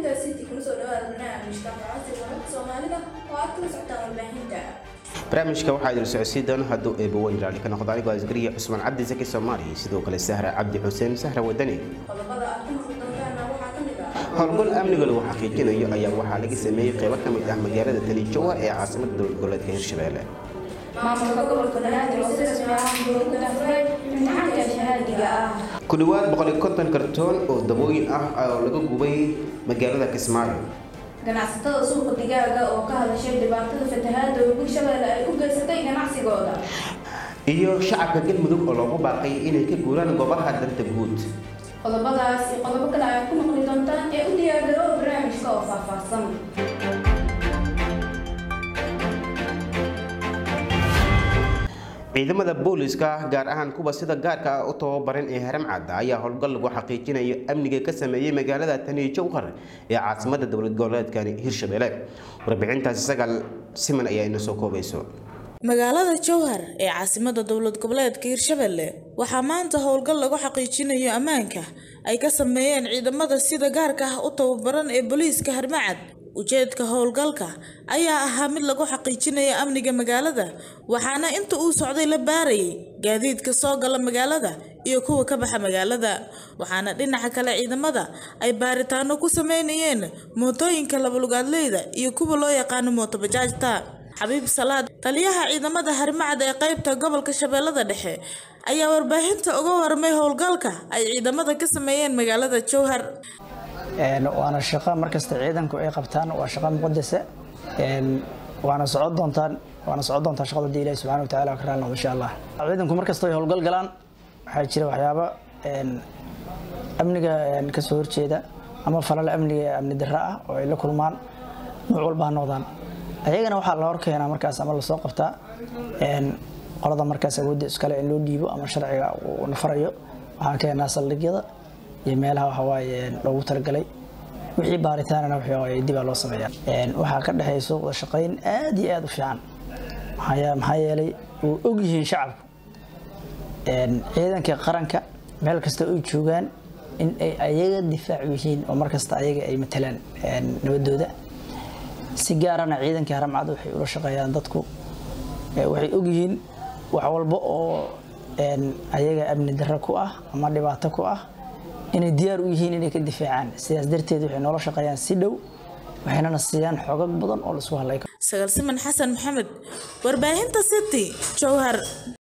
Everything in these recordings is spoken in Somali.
warbaahinta city kuna soo dhawaada barnaamijka faransiga wararka soomaalida oo aad kala socotaan warbaahinta barnaamijka waxaa idin socodsiin doona hadduu eebaweyn raali ka noqdo anigoo asgariya cusmaan cabdi saki soomaali sidoo kale sahra cabdi xuseen sahra wadani qodobada aad ku maqli doontaana waxaa ka mid ah howlgal amniga lagu xaqiijinayo ayaa waxaa laga sameeyey qaybo ka mid ah magaalada talijowa ee caasimada dowlad goboleedka hirshabelle maamulka gobolka banaadir oo si rasmi ah loogu dafuray imtixaanka shahaadiga ah ku dhowaad boqol iyo konton kartoon oo dabooyin ah oo laga gubay magaalada kismaayo ganacsatada suuqa digaaga oo ka hadashay dhibaatada fatahaada ugu shabeelle ay u geysatay ganacsigooda iyo shacabka galmudug oo loogu baaqay inay ka guuraan goobaha danta guud qodobadaas iyo qodobo kale ayaad ku maqli doontaan ee u diyaargarooba barnaamijka oo faahfaahsan ciidamada booliska gaar ahaan kuwa sida gaarka ah u tababaran ee haramcadda ayaa howlgal lagu xaqiijinayo amniga ka sameeyey magaalada taniyo jowhar ee caasimada dowlad goboleedkani hirshabelle warbixintaasi sagaal siman ayaa ina soo koobayso magaalada jowhar ee caasimada dowlad goboleedka hirshabelle waxaa maanta howlgal lagu xaqiijinayo ammaanka ay ka sameeyeen ciidamada sida gaarka ah u tababaran ee booliiska harmacad ujeedka howlgalka ayaa ahaa mid lagu xaqiijinayo amniga magaalada waxaana inta uu socday la baarayay gaadiidka soo gala magaalada iyo kuwa ka baxa magaalada waxaana dhinaca kale ciidamada ay baaritaano ku sameynayeen mootooyinka labalugaadleyda iyo kuwa loo yaqaano mootobajaajta xabiib salaad taliyaha ciidamada harmacad ee qaybta gobolka shabeellada dhexe ayaa warbaahinta uga warmay howlgalka ay ciidamada ka sameeyeen magaalada jowhar waana shaqo markasta ciidanku ay qabtaan waa shaqo muqadasa waana socon doontaan waana socon doontaa shaqada hadii ilahi subxana wataala ka raali noqdo insha allah ciidanku markasta ay howlgal galaan waxaa jira waxyaabo amniga kasoo horjeeda ama falal amniga amni darra ah oo ay la kulmaan nuuc walba ha noqdaan ayagana waxaa la horkeenaa markaas ama lasoo qabtaa qolada markaas awoodda iskale in loo dhiibo ama sharciga uu nafarayo waxaan keenaa saldhigyada iyo meelaha waxawaaye loogu talagalay wixii baaritaanana waxawaaye dibaa loo sameeyaa waxaa ka dhexayso wada shaqayn aad iyo aad u fiican maxaa yeelay way og yihiin shacabku ciidanka qaranka meel kasta ay joogaan in ay ayaga difaac yihiin oo markasta ayaga ay matalaan nabadooda si gaarana ciidankii haramcad waxay ula shaqeeyaan dadku waxay ogyihiin wax walba oo ayaga amni darro ku ah ama dhibaato ku ah inay diyaar u yihiin inay ka difaacaan sidaas darteed waxay noola shaqeeyaan si dhow waxaynana siiyaan xogag badan oo laisku hadlay sagaalsiman xasan maxamed warbaahinta city jowhar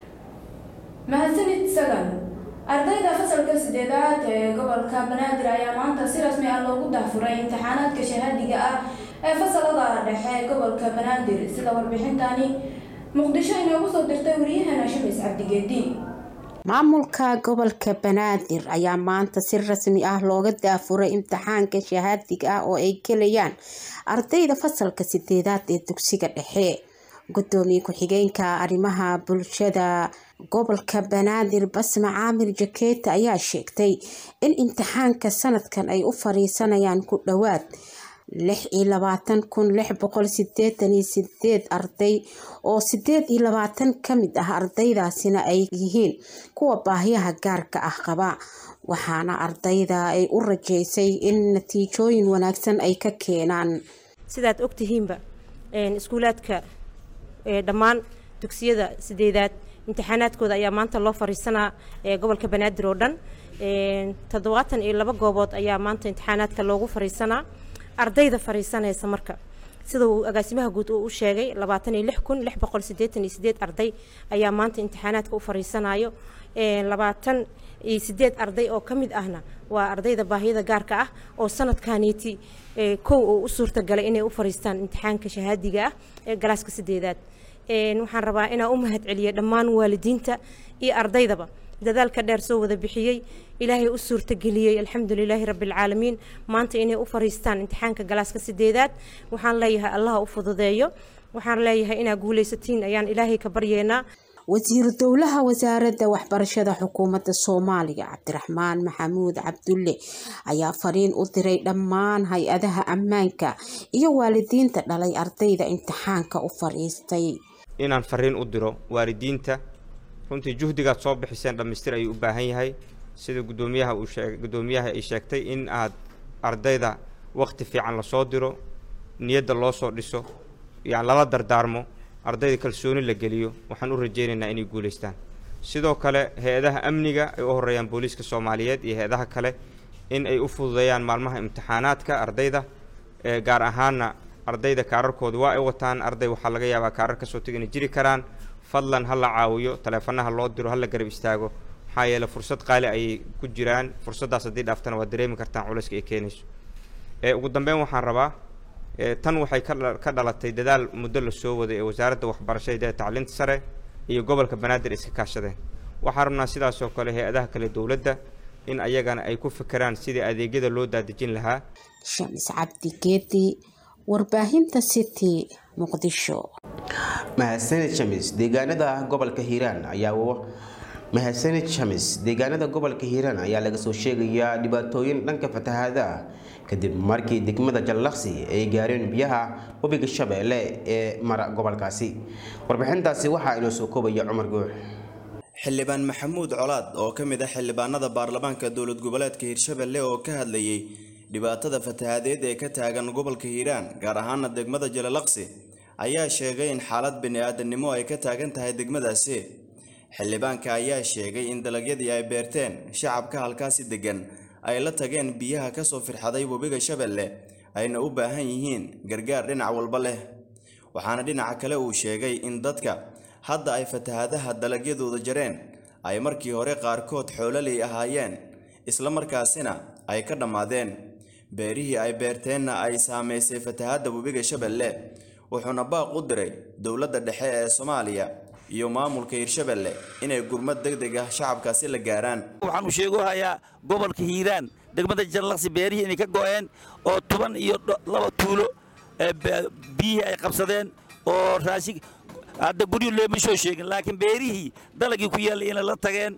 mahadsanid sagan ardayda fasalka sideedaad ee gobolka banaadir ayaa maanta si rasmi ah loogu dahfuray imtixaanaadka shahaadiga ah ee fasalada dhexe ee gobolka banaadir sida warbixintani muqdisho inoogu soo dirtay wariyahana shamis cabdigeedi maamulka gobolka banaadir ayaa maanta si rasmi ah looga daafuray imtixaanka shahaadiga ah oo ay gelayaan ardayda fasalka sideedaad ee dugsiga dhexe gudoomiye ku-xigeenka arrimaha bulshada gobolka banaadir basma caamir jakeeta ayaa sheegtay in imtixaanka sanadkan ay u fariisanayaan ku dhowaad lix iyo labaatan kun lix boqol sideetan iyo sideed arday oo sideed iyo labaatan kamid ah ardaydaasina ay yihiin kuwa baahiyaha gaarka ah qaba waxaana ardayda ay u rajeysay in natiijooyin wanaagsan ay ka keenaan sidaad ogtihiinba iskuulaadka dhammaan dugsiyada sideedaad imtixaanaadkooda ayaa maanta loo fariisanaa gobolka banaadir oo dhan toddobaatan iyo laba goobood ayaa maanta imtixaanaadka loogu fariisanaa ardayda fariisanaysa marka sida uu agaasimaha guud uu u sheegay labaatan iyo lix kun lix boqol sideetan iyo sideed arday ayaa maanta imtixaanaadka u fariisanayo labaatan iyo sideed arday oo ka mid ahna waa ardayda baahiyada gaarka ah oo sanadkaaniiti kow oo u suurtagalay inay u fariistaan imtixaanka shahaadiga ah ee galaaska sideedaad waxaan rabaa inaan u mahad celiyo dhammaan waalidiinta iyo ardaydaba dadaalka dheer soo wada bixiyey ilaahay u suurtageliyey alxamdulilaahi rabbilcaalamiin maanta inay u fariistaan imtixaanka galaaska sideedaad waxaan leeyahay allaha u fududeeyo waxaan leeyahay inaa guulaysatiin ayaan ilaahay ka baryeynaa wasiiru dowlaha wasaaradda waxbarashada xukuumadda soomaaliya cabdiraxmaan maxamuud cabdulle ayaa fariin u diray dhammaan hay-adaha ammaanka iyo waalidiinta dhalay ardayda imtixaanka u fadhiistay inaan fariin u diro waalidiinta runtii juhdigaad soo bixiseen dhammaystir ayuu u baahan yahay sida gudoomiyaha uu sheeg gudoomiyaha ay sheegtay in aad ardayda waqti fiican lasoo diro niyadda loo soo dhiso yani lala dardaarmo ardayda kalsooni la geliyo waxaan u rajaynaynaa inay guulaystaan sidoo kale hay-adaha amniga ay u horeeyaan booliiska soomaaliyeed iyo hay-adaha kale in ay u fududeeyaan maalmaha imtixaanaadka ardayda ee gaar ahaana ardayda kaararkooda waa ay wataan arday waxaa laga yaabaa kaarar kasoo tega inay jiri karaan fadlan ha la caawiyo taleefanaha loo diro ha la garab istaago maxaa yeele fursad qaali ayay ku jiraan fursaddaas haddii dhaaftana waad dareemi kartaan culayska ay keenayso ee ugu dambeyn waxaan rabaa ee tan waxay ka dha- ka dhalatay dadaal muddo la soo waday ee wasaaradda waxbarashada ee tacliinta sare iyo gobolka banaadir iska kaashadeen waxaan rabnaa sidaas oo kale hay-adaha kale dowladda in ayagana ay ku fekeraan sidii adeegyada loo daadejin lahaa shamis cabdi geedi warbaahinta city muqdisho mahadsanid shamis deegaanada gobolka hiiraan ayaa u- mahadsanid shamis deegaanada gobolka hiiraan ayaa laga soo sheegayaa dhibaatooyin dhanka fatahaada ah kadib markii degmada jallaqsi ay gaareen biyaha webiga shabeelle ee mara gobolkaasi warbixintaasi waxaa inoo soo koobaya cumar guux xildhibaan maxamuud colaad oo ka mid ah xildhibaanada baarlamaanka dowlad goboleedka hiirshabelle oo ka hadlayay dhibaatada fatahaadeed ee ka taagan gobolka hiiraan gaar ahaana degmada jalalaqsi ayaa sheegay in xaalad bini-aadanimo ay ka taagan tahay degmadaasi xildhibaanka ayaa sheegay in dalagyadii ay beerteen shacabka halkaasi degan ay la tageen biyaha kasoo firxaday webiga shabeelle ayna u baahan yihiin gargaar dhinac walba leh waxaana dhinaca kale uu sheegay in dadka hadda ay fatahaadaha dalagyadooda jareen ay markii hore qaarkood xoololey ahaayeen isla markaasina ay ka dhammaadeen beerihii ay beerteenna ay saamaysay fatahaadda webiga shabeelle wuxuuna baaq u diray dowladda dhexe ee soomaaliya iyo maamulka hiirshabelle inay gurmad deg deg ah shacabkaasi la gaaraan waxaan u sheegohayaa gobolka hiiraan degmada jallaqsi beerihii inay ka go'een oo toban iyo dho- laba tuulo ee be- biyihii ay qabsadeen oo raashin hadda guryo looma soo sheegin laakiin beerihii dalagii ku yaallay inay la tageen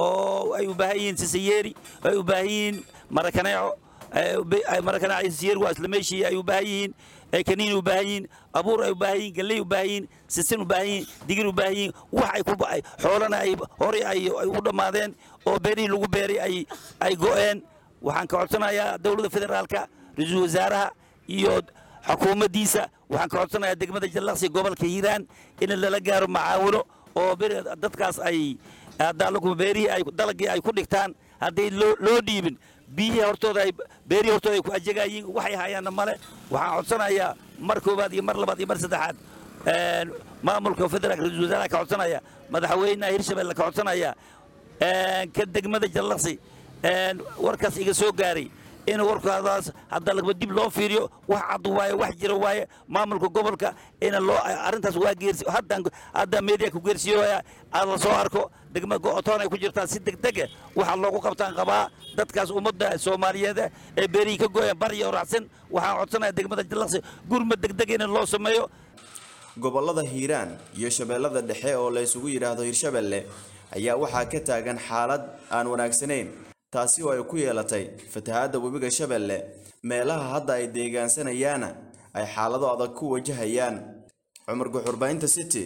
oo ay u baahan yihiin sisayeeri ay u baahan yihiin marakaneeco ay u ba- ay marakaneeco iyo sisayeeri waa isla meeshii ay u baahan yihiin ay kaniin u baahan yihiin abuur ay u baahan yihiin galley u baahan yihiin sisin u baahan yihiin digir u baahan yihiin wax ay ku ba- ay- xoolana ay horey ay ay u dhammaadeen oo beerihii lagu beeray ay ay go'een waxaan ka codsanayaa dowladda federaalka ra-iisul wasaaraha iyo xukuumaddiisa waxaan ka codsanayaa degmada jallaqsi gobolka hiiraan in lala gaaro macaawino oo beri- dadkaas ay haddaalaku beerihii ay dalagii ay ku dhigtaan hadday loo loo dhiibin biyihii hortooda ay beerihii hortooda ay ku ajagayiin waxay hayaanna male waxaan codsanayaa mar koowaad iyo mar labaad iyo mar saddexaad een, maamulka federaalka ra-iisul wasaaraha ka codsanaya madaxweynaha hirshabelle ka codsanaya een, ka degmada jallaqsi een, warkaas iga soo gaaray in warkaadaas hadda lagba dib loo fiiriyo wax cad waaye wax jira waaye maamulka gobolka in loo arrintaas waa geersi haddaan hadda media ku geersiyoya aad la soo arko degmada go-otoon ay ku jirtaan si degdega waxa loogu qabtaan qabaa dadkaas ummadda soomaaliyeed ee beerihii ka gooyaan bariya oo raacsan waxaan codsanaya degmada jallaqsi gurmad degdeg in loo sameeyo gobollada hiiraan iyo shabeellada dhexe oo la isugu yidhaahdo hiirshabelle ayaa waxaa ka taagan xaalad aan wanaagsanayn taasi oo ay ku yeelatay fatahaadda webiga shabeelle meelaha hadda ay deegaansanayaana ay xaalado adag ku wajahayaan cumar guxurbaynta city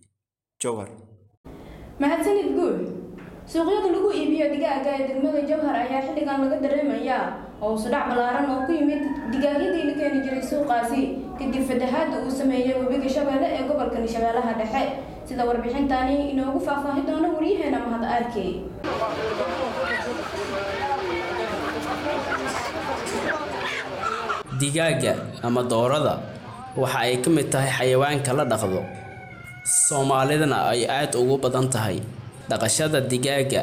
jowhar mahadsanid guud suuqyada lagu iibiyo digaaga ee degmada jawhar ayaa xilligan laga dareemayaa hoos u dhac ballaaran oo ku yimid digaagyadii la keeni jiray suuqaasi kadib fatahaadda uu sameeyey webiga shabeelle ee gobolka shabeellaha dhexe sida warbixintani inoogu faahfaahi doono waryaheena mahad arkey digaagga ama doorada waxa ay ka mid tahay xayawaanka la dhaqdo soomaalidana ay aad ugu badan tahay dhaqashada digaagga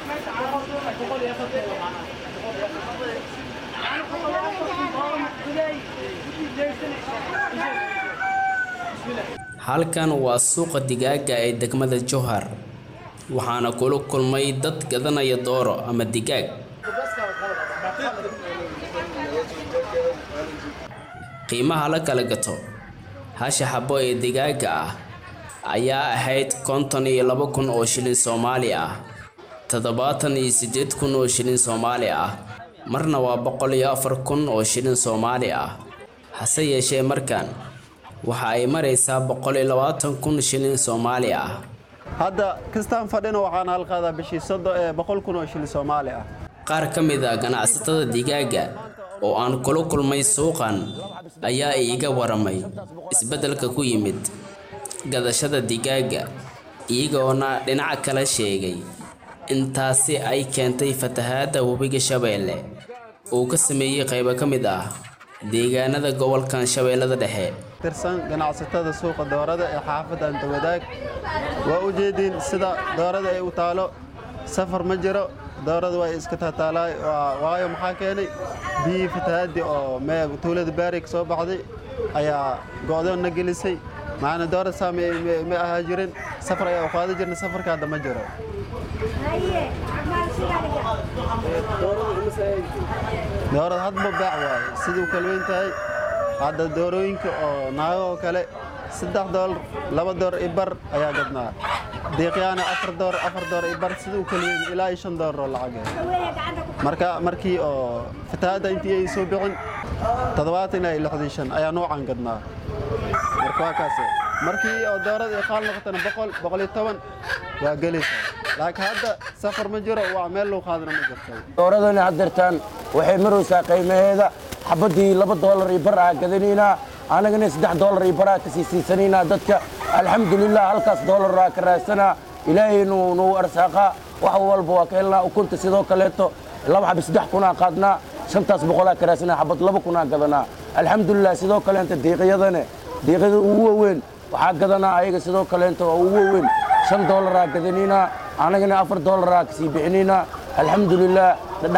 halkan waa suuqa digaagga ee degmada jowhar waxaana kula kulmay dad gadanaya dooro ama digaag qiimaha la kala gato hasha xabo ee digaagga ah ayaa ahayd konton iyo laba kun oo shilin soomaali ah toddobaatan iyo siddeed kun oo shilin soomaali ah marna waa boqol iyo afar kun oo shilin soomaali ah hase yeeshee markan waxa ay maraysaa boqol iyo labaatan kun shilin soomaali ah hadda kastaan fadhina waxaan halqaadaa bishii sodo ee boqol kun oo shilin soomaali ah qaar ka mid a ganacsatada digaagga oo aan kula kulmay suuqan ayaa iiga waramay isbeddelka ku yimid gadashada digaaga iyagoona dhinaca kale sheegay intaasi ay keentay fatahaadda webiga shabeelle uu ka sameeyey qaybo ka mid ah deegaanada gobolkan shabeellada dhexe tirsan ganacsatada suuqa doorada ee xaafadda antawadaag waa u jeediin sida doorada ay u taalo safar ma jiro doorada way iska taataalaay waayo maxaa keenay biyihii fatahaadii oo mee tuulada baari ka soo baxday ayaa go'doonna gelisay maana doora saa ma ahaa jirin safar ayaa u qaadi jirna safarka hadda ma jiro doorada hadba baac waaye siduu kala weyn tahay hadda doorooyinka oo naago oo kale saddex doolar laba door i bar ayaa gadnaa diiqyaana afar door afar door i bar siduu kala weyn ilaa iyo shan doolar oo lacag marka markii oo fatahaadda intii ay soo bixin toddobaatan ilaa iyo lixdan shan ayaa noocan gadnaa marka waa kaase markii oo doorada ay qaal noqotana boqol boqol iyo toban waa gelaysaa laakiin hadda safar ma jiro waa meel loo qaadana ma jirto dooradana haddeertaan waxay maraysaa qiimaheeda xabaddii laba doolar iyo bar aa gadanaynaa annagana saddex doolar iyo bar aa kasii siisanaynaa dadka alxamdulilah halkaas doolar aa ka raadsanaa ilaahay nuu nuu arsaaqaa wax walba waa ka helnaa ukunta sidoo kaleeto laba xabi saddex kunaa qaadnaa shantaas boqolaa ka raadsanaa xabad laba kunaa gadanaa alxamdulilah sidoo kaleenta diiqyadane diiqyada ugu waaweyn waxaa gadanaa ayaga sidoo kaleenta oo ugu waaweyn shan doolaraa gadanaynaa annagana afar doolaraa kasii bixinaynaa alxamdulilah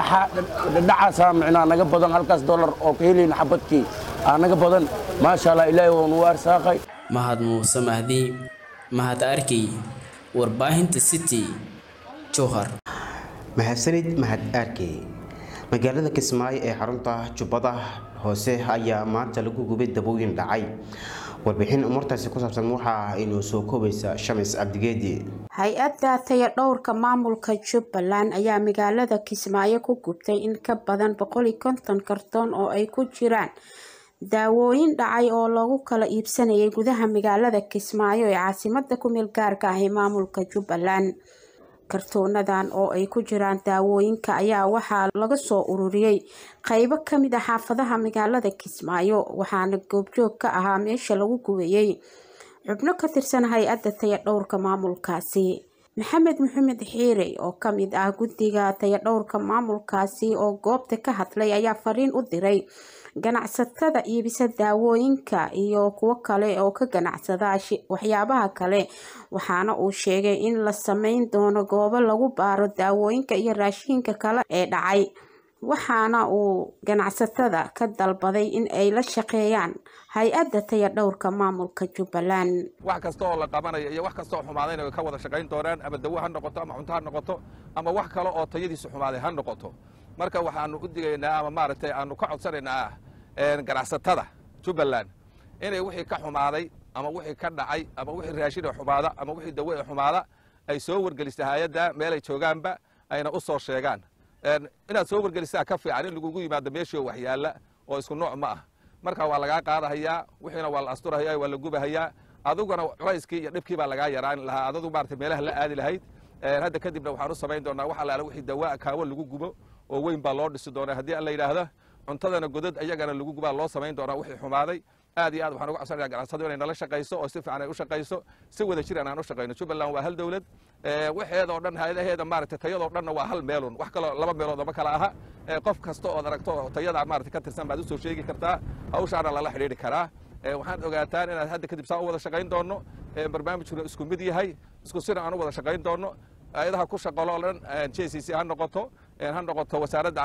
dhadhacaasaa micnaa naga badan halkaas doolar oo ka helayna xabadkii aa naga badan maasha allah ilaahay waa nuu arsaaqay mahad muuse mahdi mahad arkey warbaahinta city jowhar mahadsanid mahad arkey magaalada kismaayo ee xarunta jubbada hoose ayaa maanta lagu gubay dabooyin dhacay warbixin umuurtaasi ku saabsan waxaa inoo soo koobaysa shamis cabdigeedi hay-adda taya dhowrka maamulka jubbaland ayaa magaalada kismaayo ku gubtay in ka badan boqol iyo konton kartoon oo ay ku jiraan daawooyin dhacay oo lagu kala iibsanayay gudaha magaalada kismaayo ee caasimada kumeel gaarka ah ee maamulka jubbaland kartoonadan oo ay ku jiraan daawooyinka ayaa waxaa laga soo ururiyey qeybo kamid ah xaafadaha magaalada kismaayo waxaana goobjoog ka ahaa meesha lagu gubayey xubno ka tirsan hay-adda taya dhowrka maamulkaasi maxamed maxamed xiire oo kamid ah guddiga taya dhowrka maamulkaasi oo goobta ka hadlay ayaa fariin u diray ganacsatada iibisa daawooyinka iyo kuwo kale oo ka ganacsada waxyaabaha kale waxaana uu sheegay in la sameyn doono goobo lagu baaro daawooyinka iyo raashinka kale ee dhacay waxaana uu ganacsatada ka dalbaday in ay la shaqeeyaan hay-adda taya dhowrka maamulka jubbaland wax kasta oo la qabanayo iyo wax kasta oo xumaadayna way ka wada shaqayn doonaan ama dawo ha noqoto ama cunto ha noqoto ama wax kale oo tayadiisu xumaaday ha noqoto marka waxaanu u digaynaa ama maaragtay aanu ka codsanaynaa ganacsatada jubbaland inay wixii ka xumaaday ama wixii ka dhacay ama wixii raashin ee xumaada ama wixii dawo ee xumaada ay soo wargelista hay-adda meelay joogaanba ayna u soo sheegaan inaad soo wargelisaa ka fiican in lagugu yimaado meeshii waxyaala oo isku nooc ma ah marka waa lagaa qaadahayaa wixiina waa la asturahayaa waa la gubahayaa adiguna culayskii iyo dhibkii baa lagaa yaraan lahaa adadu maarata meelaha la aadi lahayd hadda kadibna waxaan u samayn doonaa wax allaala wixii dawaa kaawo lagu gubo oo weyn baa loo dhisi doonaa haddii alla yidhaahdo cuntadana godad ayagana lagu gubaa loo samayn doonaa wixii xumaaday aad iyo aad waxaan uga codsanaya ganacsadu inay nala shaqayso oo si fiican ay u shaqayso si wada jiran aan u shaqayno jubbaland waa hal dowlad waxeedoo dhan hay-adaheeda maaragtay tayadoo dhanna waa hal meelun wax kaloo laba meelood ama kala aha qof kasta ood aragto oo tayada maarata ka tirsan baad usoo sheegi kartaa hawshaana lala xidhiidhi karaa waxaad ogaataan inaad hadda kadib saa u wada shaqayn doonno barnaamijkuna isku mid yahay isku sina aan u wada shaqayn doonno ayadaha ku shaqolo o dhan j c c ha noqoto ha noqoto wasaaradda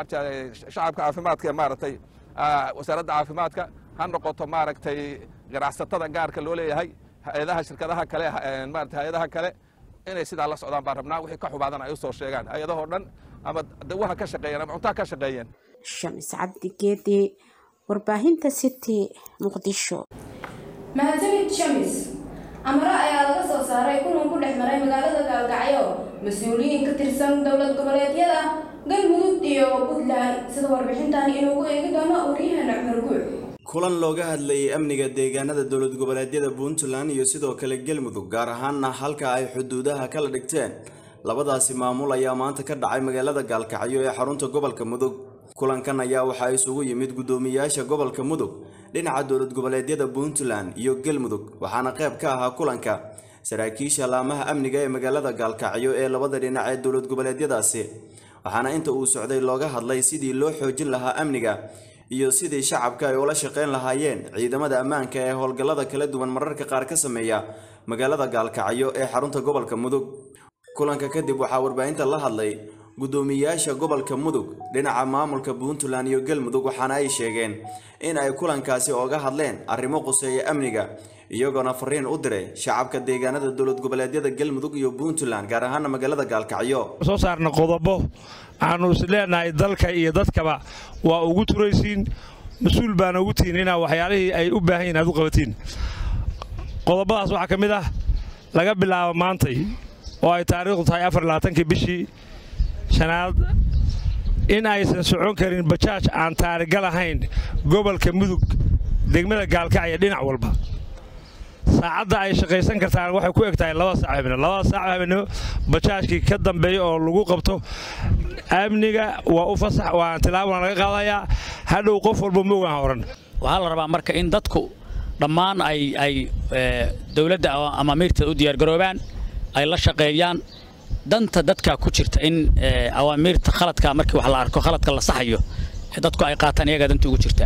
shacabka caafimaadka ee maaragtay wasaaradda caafimaadka ha noqoto maaragtay ganacsatada gaarka loo leeyahay hay-adaha shirkadaha kale maarata hay-adaha kale inay sidaa la socdaan baan rabnaa wixii ka xumaadana ay u soo sheegaan hay-adahoo dhan ama dawaha ka shaqeeyeen ama cuntaha ka shaqeeyeen shamis cabdi geedi warbaahinta city muqdisho mahadsanid shamis amaro ayaa laga soo saaray kulan ku dhex maray magaalada gaalgacyo mas-uuliyiin ka tirsan dowlad goboleedyada galmudug iyo puntland sida warbixintan inuugu eegi doono waryaheena cumar guuc kulan looga hadlayay amniga deegaanada dowlad goboleedyada puntland iyo sidoo kale galmudug gaar ahaanna halka ay xuduudaha kala dhigteen labadaasi maamul ayaa maanta ka dhacay magaalada gaalkacyo ee xarunta gobolka mudug kulankan ayaa waxaa isugu yimid guddoomiyaasha gobolka mudug dhinaca dowlad goboleedyada puntland iyo galmudug waxaana qayb ka ahaa kulanka saraakiisha laamaha amniga ee magaalada gaalkacyo ee labada dhinac ee dowlad goboleedyadaasi waxaana inta uu socday looga hadlay sidii loo xoojin lahaa amniga iyo sidii shacabka ay ula shaqayn lahaayeen ciidamada ammaanka ee howlgallada kala duwan mararka qaar ka sameeya magaalada gaalkacyo ee xarunta gobolka mudug kulanka kadib waxaa warbaahinta la hadlay guddoomiyaasha gobolka mudug dhinaca maamulka puntland iyo galmudug waxaana ay sheegeen in ay kulankaasi ooga hadleen arrimo quseeya amniga iyagoona fariin u diray shacabka deegaanada dowlad goboleedyada galmudug iyo puntland gaar ahaana magaalada gaalkacyo soo saarna qodobo aanu is leenahay dalka iyo dadkaba waa ugu turaysiin mas-uul baana ugu tihiin inaa waxyaalihii ay u baahan yihin aad u qabatiin qodobadaas waxaa ka mid ah laga bilaabo maantay oo ay taariikhdu tahay afar labaatankii bishii shanaad in aysan socon karin bajaaj aan taarigal ahayn gobolka mudug degmada gaalkacyo dhinac walba saacadda ay shaqaysan kartaan waxay ku eg tahay laba saac habeenimo labada saac habeenimo bajaajkii ka dambeeya oo lagu qabto amniga waa u fasax waa tilaabana laga qaadayaa hadhow qof walba moogaan oran waxaa la rabaa marka in dadku dhammaan ay ay dowladda ama amiirteeda u diyaargaroobaan ay la shaqeeyaan danta dadka ku jirta in awaamiirta khaladka markii wax la arko khaladka la saxayo dadku ay qaataan iyagaa danta ugu jirta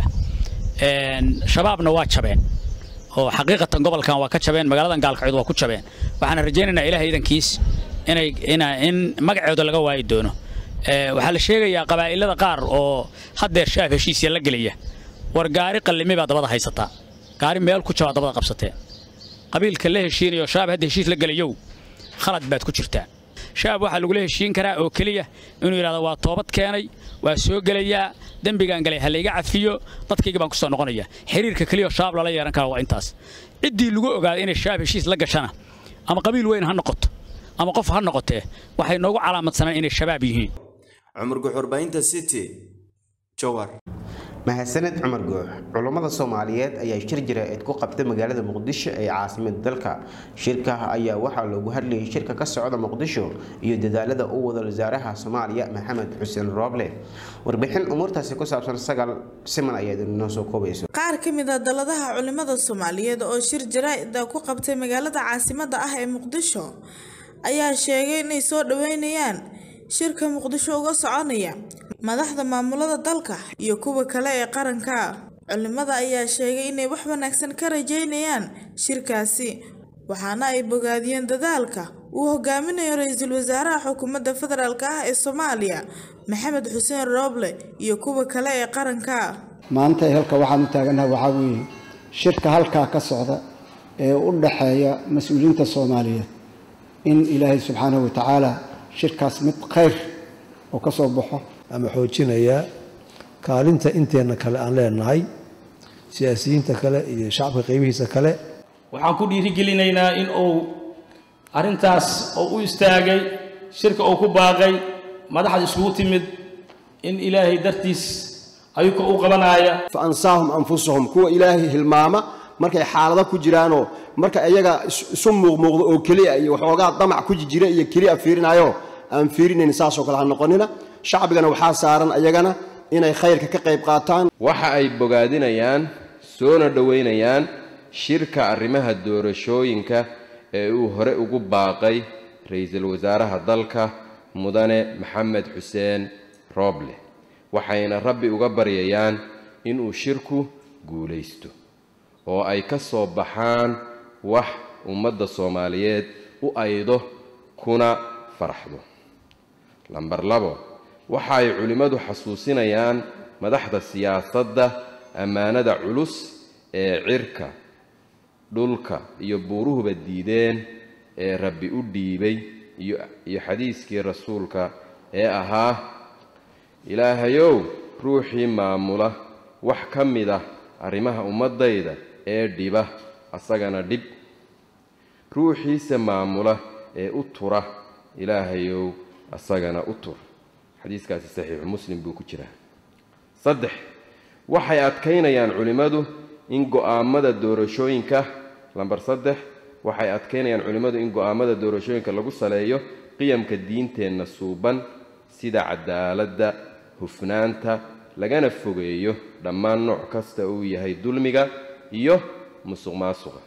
shabaabna waa jabeen oo xaqiiqatan gobolkan waa ka jabeen magaaladan gaalkacyood waa ku jabeen waxaana rajaynaynaa ilaah iidankiis inay in magacooda laga waayi doono waxaa la sheegayaa qabaa'ilada qaar oo haddeer shaaf heshiisya la gelaya war gaari qallimi baa dabada haysataa gaari meel ku jabaa dabada qabsateen qabiilka la heshiinayo shaab hadda heshiis la gelayow khalad baad ku jirtaa shaab waxaa lagula heshiin karaa oo keliya inuu yidhahdo waa toobad keenay waa soo gelayaa dembigaan galay ha layga cafiyo dadkayga baan ku soo noqonaya xiriirka keliya shaab lala yeehan kara waa intaas ciddii lagu ogaaday inay shaab heshiis la gashana ama qabiil weyn ha noqoto ama qof ha noqotee waxay noogu calaamadsanaan inay shabaab yihiin cumar guxurbaynta city jowhar mahadsaned cumar goox culummada soomaaliyeed ayaa shir jira-eed ku qabtay magaalada muqdisho ee caasimada dalka shirka ayaa waxaa loogu hadlayay shirka ka socda muqdisho iyo dadaalada u wada wasaaraha soomaaliya maxamed xuseen rooble warbixin umuurtaasi ku saabsan sagal siman ayaad inoo soo koobayso qaar ka mid a daladaha culimada soomaaliyeed oo shir jaraa-ida ku qabtay magaalada caasimada ah ee muqdisho ayaa sheegay inay soo dhaweynayaan shirka muqdisho uga soconaya madaxda maamulada dalka iyo kuwa kale ee qaranka culimada ayaa sheegay inay wax wanaagsan ka rajeynayaan shirkaasi waxaana ay bogaadiyeen dadaalka uu hogaaminayo ra-iisul wasaaraha xukuumadda federaalk ah ee soomaaliya maxamed xuseen rooble iyo kuwa kale ee qaranka maanta halka waxaan u taaganaha waxaa weeye shirka halkaa ka socda ee u dhaxeeya mas-uuliyiinta soomaaliyeed in ilaahay subxaanahu watacaala shirkaas mid khayr oo ka soo baxo ama xoojinayaa kaalinta inteenna kale aan leenahay siyaasiyiinta kale iyo shacabka qeybihiisa kale waxaan ku dhiirigelinaynaa in uu arrintaas oo u istaagay shirka uu ku baaqay madaxda isugu timid in ilaahay dartiis ayuka u qabanaya fa ansaahum anfusahum kuwa ilaahay hilmaama markay xaalado ku jiraanoo marka iyaga isu muuqmuuqdo oo keliya iyo waxoogaa damac ku jira iyo keliya fiirinayo aan fiirinayn saasoo kale ha noqonina shacbigana waxaa saaran ayagana inay khayrka ka qayb qaataan waxa ay bogaadinayaan soona dhoweynayaan shirka arrimaha doorashooyinka ee uu hore ugu baaqay ra-iisul wasaaraha dalka mudane maxamed xuseen rooble waxayna rabbi uga baryayaan inuu shirku guulaysto oo ay ka soo baxaan wax ummadda soomaaliyeed u aydo kuna faraxdo lambar labo waxa ay culimmadu xasuusinayaan madaxda siyaasadda ammaanada culus ee cirka dhulka iyo buuruhuba diideen ee rabbi u dhiibay iyo iyo xadiiskii rasuulka ee ahaa ilaahayow ruuxii maamula wax ka mid ah arrimaha ummaddayda ee dhiba asagana dhib ruuxiisa maamula ee u tura ilaahayow asagana u tur xadiiskaasi saxiixu muslim buu ku jiraa saddex waxay adkaynayaan culimmadu in go'aamada doorashooyinka lambar saddex waxay adkaynayaan culimmadu in go'aamada doorashooyinka lagu saleeyo qiyamka diinteenna suuban sida cadaaladda hufnaanta lagana fogeeyo dhammaan nooc kasta uu yahay dulmiga iyo musuq maasuqa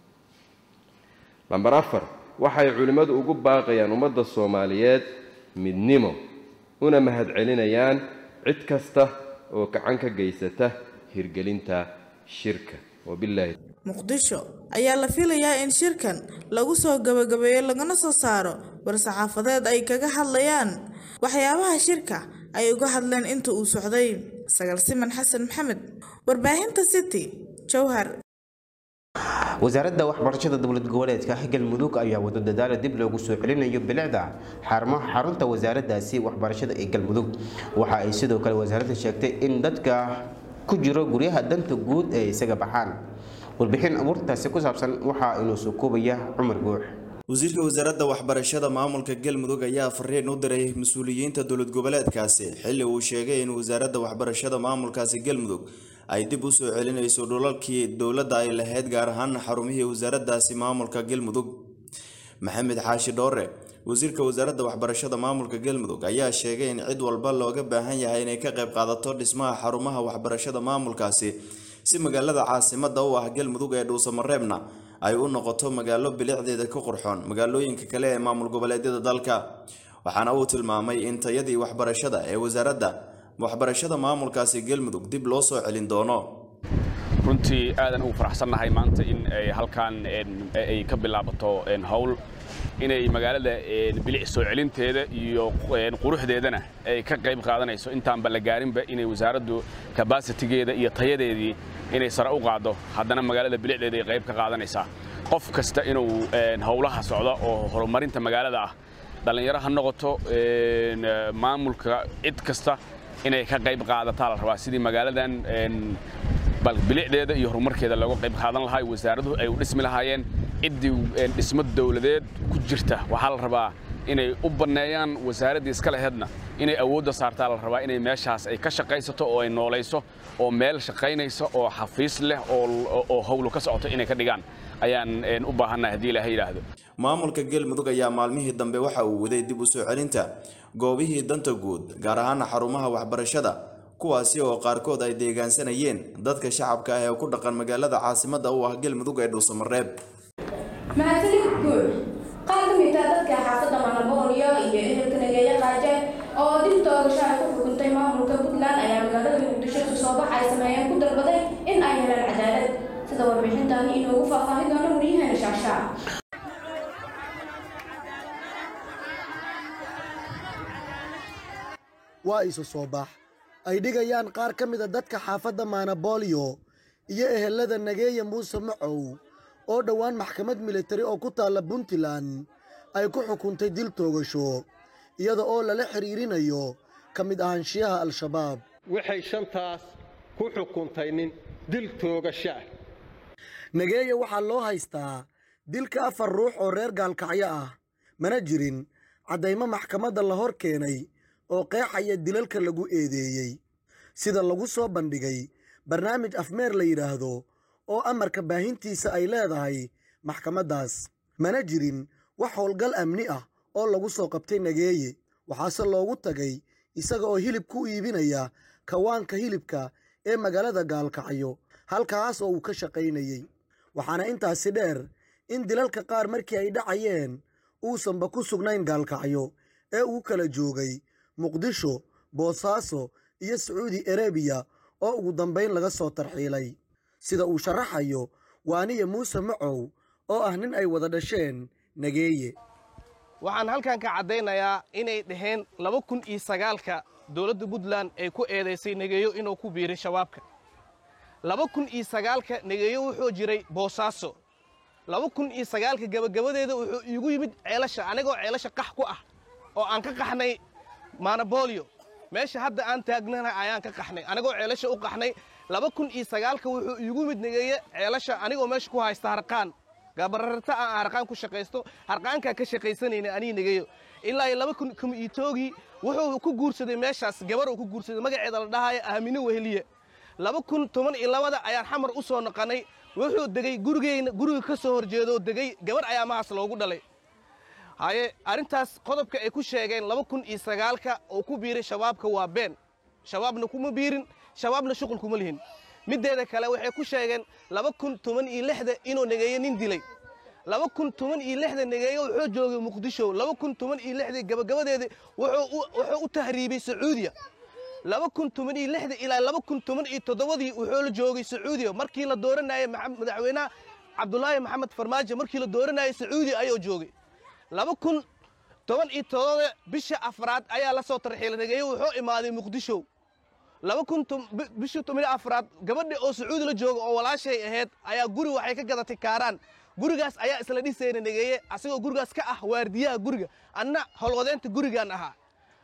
lambar afar waxay culimmadu ugu baaqayaan ummadda soomaaliyeed midnimo una mahadcelinayaan cid kasta oo gacan ka geysata hirgelinta shirka wabilaahi muqdisho ayaa la filayaa in shirkan lagu soo gabagabeeyo lagana soo saaro war-saxaafadeed ay kaga hadlayaan waxyaabaha shirka ay uga hadleen inta uu socday sagal siman xasan maxamed warbaahinta city jowhar wasaaradda waxbarashada dowlad goboleedka galmudug ayaa wado dadaalo dib loogu soo celinayo bilicda xarumaha xarunta wasaaraddaasi waxbarashada ee galmudug waxa ay sidoo kale wasaaradda sheegtay in dadka ku jiro guryaha danta guud ee isaga baxaan warbixin abuurtaasi ku saabsan waxaa inuu soo koobaya cumar guux wasiirka wasaaradda waxbarashada maamulka galmudug ayaa fariin u diray mas-uuliyiinta dowlad goboleedkaasi xilli uu sheegay in wasaaradda waxbarashada maamulkaasi galmudug ay dib u soo celinayso dhulalkii dowladda ay lahayd gaar ahaan xarumihii wasaaraddaasi maamulka galmudug maxamed xaashi dhoore wasiirka wasaaradda waxbarashada maamulka galmudug ayaa sheegay in cid walba looga baahan yahay inay ka qayb qaadato dhismaha xarumaha waxbarashada maamulkaasi si magaalada caasimada u ah galmudug ee dhuusamareebna ay u noqoto magaalo bilicdeeda ka qurxoon magaalooyinka kale ee maamul goboleedyada dalka waxaana uu tilmaamay in tayadii waxbarashada ee wasaaradda waxbarashada maamulkaasi galmudug dib loo soo celin doono runtii aadan ugu faraxsannahay maanta in ay halkan ay ka bilaabato howl inay magaalada bilic soo celinteeda iyo quruxdeedana ay ka qayb qaadanayso intaanba la gaarinba inay wasaaraddu kabasitigeeda iyo tayadeedii inay sare u qaaddo haddana magaalada bilicdeeda ay qayb ka qaadanaysaa qof kasta inuu howlaha socda oo horumarinta magaalada ah dhallinyaro ha noqoto maamulka cid kasta inay ka qayb qaadataa la rabaa sidii magaaladan bal bilicdeeda iyo horumarkeeda looga qayb qaadan lahaa wasaaraduhu ay u dhismi lahaayeen ciddii dhismo dowladeed ku jirta waxaa la rabaa inay u banneeyaan wasaaraddii iska laheedna inay awoodda saartaa la rabaa inay meeshaas ay ka shaqaysato oo ay noolayso oo meel shaqaynaysa oo xafiis leh oo howlu ka socoto inay ka dhigaan ayaan u baahannahay haddii ilaahay yidhaahdo maamulka galmudug ayaa maalmihii dambe waxa uu waday dib u soo celinta goobihii danta guud gaar ahaana xarumaha waxbarashada kuwaasi oo qaarkood ay deegaansanayeen dadka shacabka ah ee ku dhaqan magaalada caasimada u ah galmudug ee dhuusamareeb mahadsanid guud qaar ka mid ah dadka xaafadda manaboolyo iyo ehelka nageeye qaaje oo dib toogasho ay ku xukuntay maamulka puntland ayaa magaalada muqdisho isu soo bax ay sameeyeen ku dalbaday in ay helaan cadaalad sida warbixintaani inoogu faahfaahin doono waryaheena shaashaa waa isu soo bax ay dhigayaan qaar ka mida dadka xaafadda maanaboolyo iyo ehelada nageeya muuse macow oo dhowaan maxkamad militari oo ku taalla puntland ay ku xukuntay dil toogasho iyada oo lala xidhiirinayo ka mid ahaanshiyaha al-shabaab waxay shantaas ku xukuntay nin dil toogasho ah nageeya waxaa loo haystaa dilka afar ruux oo reer gaalkacyo ah mana jirin caddaymo maxkamadda la hor keenay oo qeexaya dilalka lagu eedeeyey sida lagu soo bandhigay barnaamij afmeer la yidhaahdo oo amarka baahintiisa ay leedahay maxkamaddaas mana jirin wax howlgal amni ah oo lagu soo qabtay nageeye waxaase loogu tagay isaga oo hilib ku iibinaya kawaanka hilibka ee magaalada gaalkacyo halkaas oo uu ka shaqaynayey waxaana intaasi dheer in dilalka qaar markii ay dhacayeen uusanba ku sugnayn gaalkacyo ee uu kala joogay muqdisho boosaaso iyo sacuudi arebiya oo ugu dambayn laga soo tarxiilay sida uu sharaxayo waaniya muuse macow oo ah nin ay wada dhasheen nageeye waxaan halkan ka caddaynayaa inay dhaheen laba kun iyo sagaalka dowladda puntland ay ku eedaysay negeeyo inuu ku biiray shabaabka laba kun iyo sagaalka negeeyo wuxuu jiray boosaaso laba kun iyo sagaalka gabagabadeeda wuxuu iigu yimid ceelasha anigoo ceelasha qax ku ah oo aan ka qaxnay manabolio meesha hadda aan taagnana ayaan ka qaxnay anigoo ceelasha u qaxnay laba kun iyo sagaalka wuxuu iigu mid negeeye ceelasha anigoo meesha ku haysta harqaan gabararta aan harqaan ku shaqaysto harqaankaa ka shaqaysanayna anii negeeyo ilaa iyo laba kun kuma iitoogii wuxuu ku guursaday meeshaas gabar uu ku guursaday magaceeda la dhahaayo aamino weheliye laba kun toban iyo labada ayaan xamar u soo noqonay wuxuu degay gurigeyna guriga ka soo horjeedo degay gabar ayaa mahaas loogu dhalay haye arrintaas qodobka ay ku sheegeen laba kun iyo sagaalka oo ku biiray shabaabka waa been shabaabna kuma biirin shabaabna shuqul kuma lihin middeeda kale waxay ku sheegeen laba kun toban iyo lixda inuu negeeye nin dilay laba kun toban iyo lixda negeeye wuxuu joogay muqdisho laba kun toban iyo lixda gabagabadeeda wuxuu u tahriibay sacuudiya laba kun toban iyo lixda ilaa laba kun toban iyo toddobadii wuxuu la joogay sacuudiya markii la dooranayay madaxweynaha cabdulaahi maxamed farmaajo markii la dooranayay sacuudiya ayuu joogay laba kun toban iyo todoba bisha afraad ayaa la soo tarxiilay negeeye wuxuu imaaday muqdisho laba kun bisha toban iyo afraad gabadha oo sacuudi la jooga oo walaashay ahayd ayaa guri waxay ka gadatay kaaraan gurigaas ayaa isla dhisayna negeeye asagoo gurigaas ka ah waardiyaha guriga anna howlwadeenta gurigaan ahaa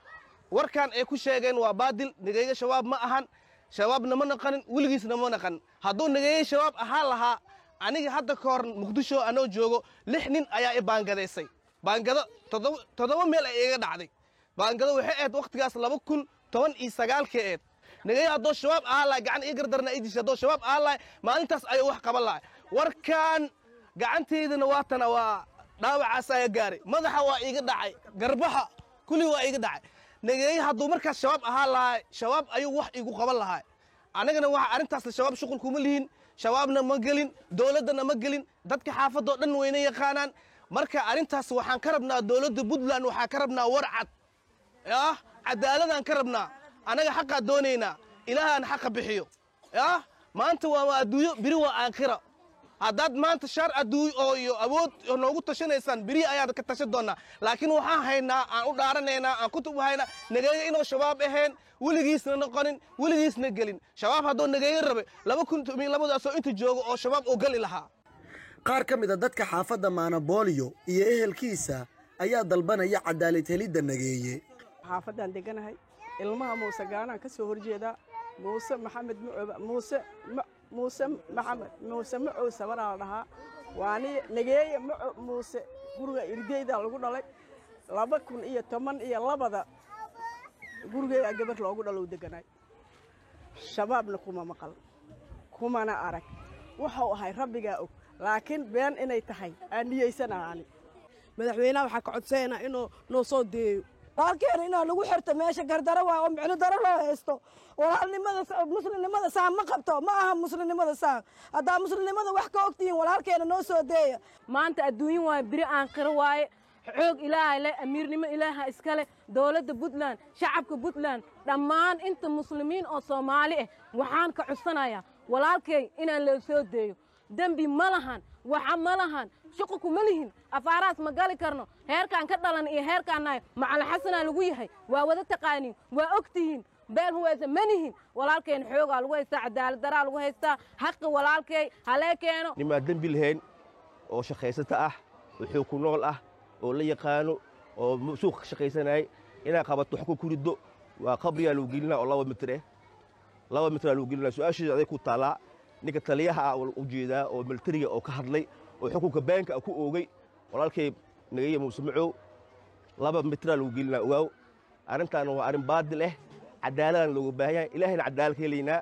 warkan ay ku sheegeen waa baadil negeeye shabaab ma ahan shabaabna ma naqanin weligiisna ma naqanin hadduu negeeye shabaab ahaan lahaa aniga hadda ka hor muqdisho anoo joogo lix nin ayaa i baangadaysay baangado toddoba meel ay iga dhacday baangado waxay ahayd wakhtigaas laba kun toban iyo sagaalkii eed negeeye haddoo shabaab ahaan lahay gacan ii gardarna ii dishay haddoo shabaab ahaan lahay maalintaas ayuu wax qaban lahay warkan gacantaydana waatana waa dhaawacaas ayaa gaaray madaxa waa iiga dhacay garbaha kulli waa iiga dhacay negeeye hadduu markaas shabaab ahaan lahay shabaab ayuu wax iigu qaban lahay annagana waxa arrintaasna shabaab shuqul kuma lihin shabaabna ma gelin dowladdana ma gelin dadka xaafadoo dhan wayna yaqaanaan marka arrintaas waxaan ka rabnaa dowladda puntland waxaan ka rabnaa war cad ah cadaaladaan ka rabnaa annaga xaqaa doonaynaa ilaahaan xaqa bixiyo ah maanta waa adduunyo biri waa aakhira haddaad maanta shaar adduuny oo iyo awood noogu tashanaysaan beri ayaad ka tashan doonnaa laakiin waxaan haynaa aan u dhaaranaynaa aan kutub haynaa negeeye inuu shabaab ahayn weligiisna noqonin weligiisna gelin shabaab hadduu negeeye rabe laba kun tomiyo labadaasoo inta joogo oo shabaab uu gali lahaa qaar ka mid a dadka xaafadda maanabooliyo iyo ehelkiisa ayaa dalbanaya cadaalad helidda nageeye xaafaddaan deganahay ilmaha muuse gaanaan ka soo horjeedaa muuse maxamed mucooba muuse muuse maxamed muuse macow sabaraa la dhahaa waani nageeye maco muuse guriga irdeydaa lagu dhalay laba kun iyo toban iyo labada gurigeedaa gabar loogu dhalow deganay shabaabna kuma maqal kumana arag wuxuu ahay rabbigaa og laakiin been inay tahay aan niyeysanaani madaxweynaha waxaa ka codsanayna inuu noo soo deeyo walaalkeena inaa lagu xirto meesha gardaro waa oo micno daro loo haysto walaalnimada muslimnimada saan ma qabto ma aha muslimnimada saan haddaa muslimnimada wax ka ogtihiin walaalkeena noo soo deeya maanta adduunyo waaye biri aan qiro waaye xoog ilaahay leh amiirnimo ilaaha iska leh dowladda puntland shacabka puntland dhammaan inta muslimiin oo soomaali ah waxaan ka codsanayaa walaalkay inaan loo soo deeyo dembi ma lahan waxa ma lahan shuqulku ma lihin afaarahaas ma gali karno heerkaan ka dhalan iyo heerkaan nahay macalixasanaa lagu yahay waa wada taqaaniin waa og tihiin beel huwaysa ma nihin walaalkeen xoogaa lagu haystaa cadaalad daraa lagu haystaa xaqi walaalkay halee keeno nimaa dembi lahayn oo shaqaysata ah oo xoog ku nool ah oo la yaqaano oo suuqa ka shaqaysanayay inaad qabato wax ku riddo waa qabriyaa lagu gelinaa oo laba mitir eh laba mitraa lagu gelinaa su-aasheeda aday ku taallaa ninka taliyaha ah u jeedaa oo militariga oo ka hadlay oo xukunka baanka ku oogay walaalkay nagaya muuse macow laba mitraa lagu gelinaa ogaaw arrintaana waa arrin baadil eh cadaaladaan looga baahan yahay ilaahayna cadaalad ka helaynaa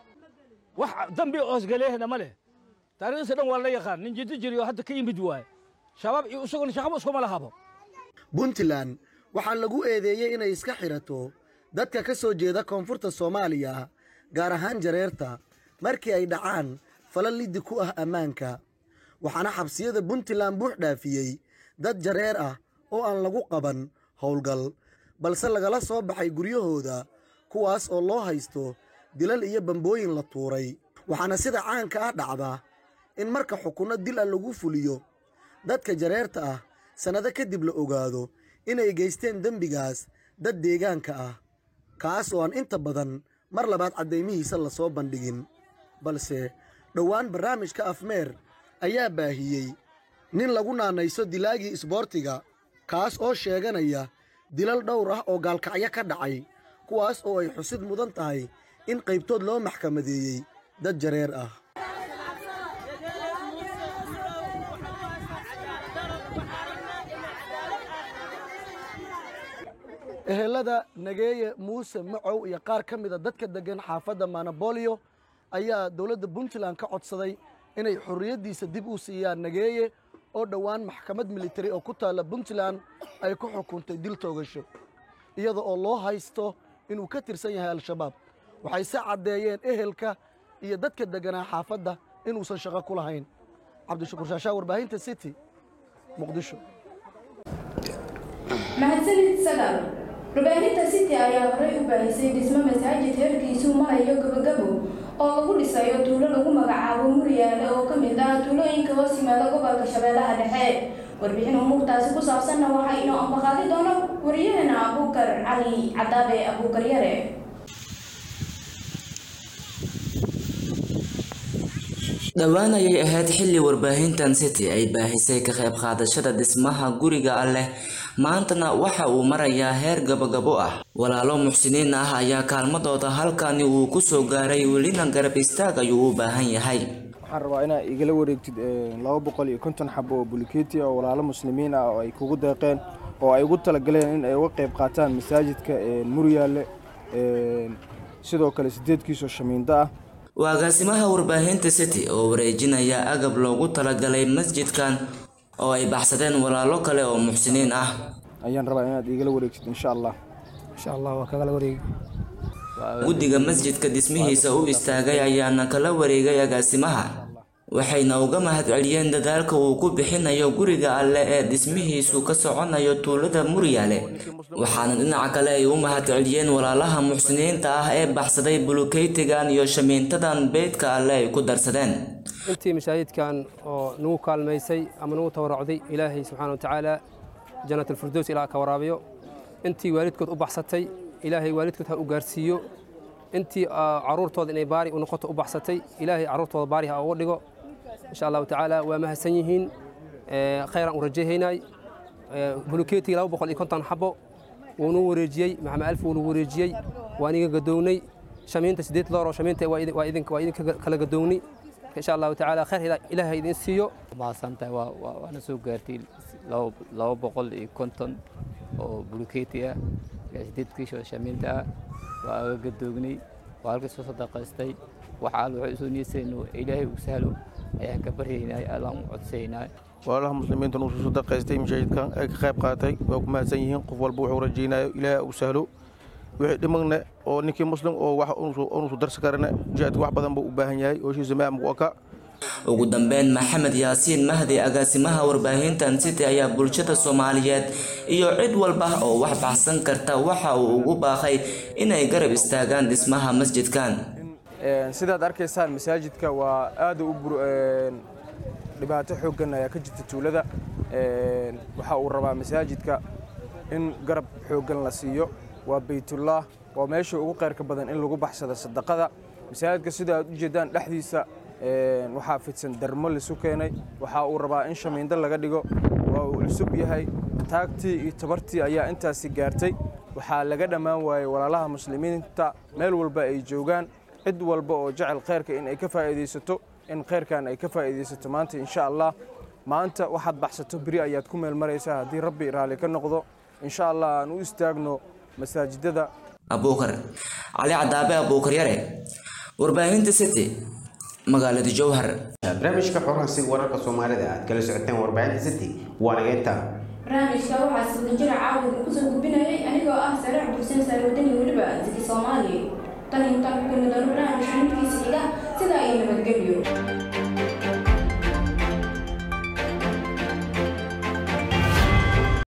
wax dambi oosgaleehna ma leh taariikhdiisa dhan waa la yaqaan nin jiddo jiriyo hadda ka yimid waaye shabaab iyo isaguna shaqaba iskuma lahabo puntland waxaa lagu eedeeyey inay iska xidhato dadka ka soo jeeda koonfurta soomaaliya gaar ahaan jareerta markii ay dhacaan fala liddi ku ah ammaanka waxaana xabsiyada puntland buux dhaafiyey dad jareer ah oo aan lagu qaban howlgal balse lagala soo baxay guryahooda kuwaas oo loo haysto dilal iyo bambooyin la tuuray waxaana sida caanka ah dhacda in marka xukunno dil ah lagu fuliyo dadka jareerta ah sannado kadib la ogaado inay geysteen dembigaas dad deegaanka ah kaas oo aan inta badan mar labaad caddaymihiisa la soo bandhigin balse dhowaan barnaamijka afmeer ayaa baahiyey nin lagu naanayso dilaagii isboortiga kaas oo sheeganaya dilal dhowr ah oo gaalkacyo ka dhacay kuwaas oo ay xusid mudan tahay in qaybtood loo maxkamadeeyey dad jareer ah ehelada nageeye muuse macow iyo qaar ka mida dadka deggan xaafadda manabolio ayaa dowladda puntland ka codsaday inay xorriyaddiisa dib u siiyaan nageeye oo dhowaan maxkamad militari oo ku taalla puntland ay ku xukuntay dil toogasho iyada oo loo haysto inuu ka tirsan yahay al-shabaab waxay se caddeeyeen ehelka iyo dadka degganaa xaafadda inuusan shaqo ku lahayn cabdishakuur shaashaa warbaahinta city muqdisho mahadsanid sagaal warbaahinta city ayaa horey u baahisay dhismo masaajid heerkiisu marayo gabagabo oo lagu dhisayo tuulo lagu magacaabo muryaale oo ka mid ah tuulooyinka hoos yimaada gobolka shabeellaha dhexe warbixin umuurtaasi ku saabsanna waxaa inoo ambaqaadi doono wariyahana abuukar cali cadaabe abuukar yare dhowaan ayay ahayd xilli warbaahintan city ay baahisay ka qayb qaadashada dhismaha guriga alleh maantana waxa uu marayaa heer gabagabo ah walaalo muxsiniin ah ayaa kaalmadooda halkani uu ku soo gaaray welina garab istaag ayuu u baahan yahay waxaan rabaa inaad igala wareegtid laba boqol iyo konton xabo oo bulikeeti oo walaalo muslimiin ah oo ay kugu deeqeen oo ay ugu talagaleen in ay uga qayb qaataan masaajidka muryaale sidoo kale sideedkiisoo shamiindo ah waa agaasimaha warbaahinta city oo wareejinaya agab loogu talagalay masjidkan oo ay baxsadeen walaalo kale oo muxsiniin ah ayaan rabaa inaad igala wareegtid insha allah insha allah waa kagala wareegi guddiga masjidka dhismihiisa u istaagay ayaana kala wareegay agaasimaha waxayna uga mahadceliyeen dadaalka uu ku bixinayo guriga alle ee dhismihiisu ka soconayo tuulada muryaale waxaana dhinaca kale ay u mahadceliyeen walaalaha muxsiniinta ah ee baxsaday bulukeytigan iyo shamiintadan beydka alle ay ku darsadeen intii masaajidkan oo nagu kaalmaysay ama nagu tabaracday ilaahay subxaana wa tacaala jannaatulfirdows ilaa ka waraabiyo intii waalidkood u baxsatay ilaahay waalidkood ha u gaarsiiyo intii caruurtooda inay baari u noqoto u baxsatay ilaahay caruurtooda baari ha uga dhigo insha allahu tacaala waa mahadsan yihiin khayraan u rajahaynay bulukeetii laba boqol iyo konton xabo wuunuu wareejiyey maxamed alf wuunuu wareejiyey waan iga gadoownay shamiinta sideed loor oo shamiinta waa idinka kala gadoownay insha allahu tacaala khayr ilaahay idin siiyo mahadsantahay waana soo gaartay laba boqol iyo konton oo bulukeeti ah sideed kiisho shamiinta ah waa aga gadoognay waa halka soo sadaqaystay waxa al waxay usoo niyeysayno ilaahay uu sahlo ayaan ka baryaynay allaan u codsaynay walaalaha muslimiinta uu soo sadaqaystay mashaahidkan ay ka qayb qaatay waa ku mahadsan yihiin qof walba wuxuu rajaynayo ilaahay uu sahlo wixii dhimagna oo ninkii muslim oo wax unusu darsi karana jihaadka wax badan buu u baahan yahay oo shiisa maamku aka ugu dambeyn maxamed yaasiin mahdi agaasimaha warbaahintan city ayaa bulshada soomaaliyeed iyo cid walba oo wax baxsan karta waxa uu ugu baaqay inay garab istaagaan dhismaha masjidkan sidaad arkaysaan masaajidka waa aad u dhibaato xooggan ayaa ka jirta tuulada waxa uu rabaa masaajidka in garab xooggan la siiyo waa baytullah waa meesha ugu qayrka badan in lagu baxsado sadaqada masaajidka sida aad u jeedaan dhexdiisa waxaa fidsan darmo lisu keenay waxa uu rabaa in shamiindo laga dhigo waa uu cusub yahay taagtii iyo tabartii ayaa intaasi gaartay waxaa laga dhammaan waayey walaalaha muslimiinta meel walba ay joogaan cid walba oo jecel khayrka in ay ka faa'iidaysato in khayrkan ay ka faa'iidaysato maanta insha allah maanta waxaad baxsato beri ayaad ku meel maraysaa haddii rabbi raalli ka noqdo insha allah aan u istaagno masaajidada abuukar cali cadaabe abuukar yare warbaahinta city magaalada jowhar barnaamijka xoraansi wararka soomaalida aad kala socoteen warbaahinta city waa nageynta barnaamijka waxaa sida jira caawida kusoo gudbinayay anigoo ah sare cabdulseen saare wadani weliba ziki soomaali tan intaan ku kulmi doono barnaamijka midkiisa xiga sidaa iyo nabadgelyo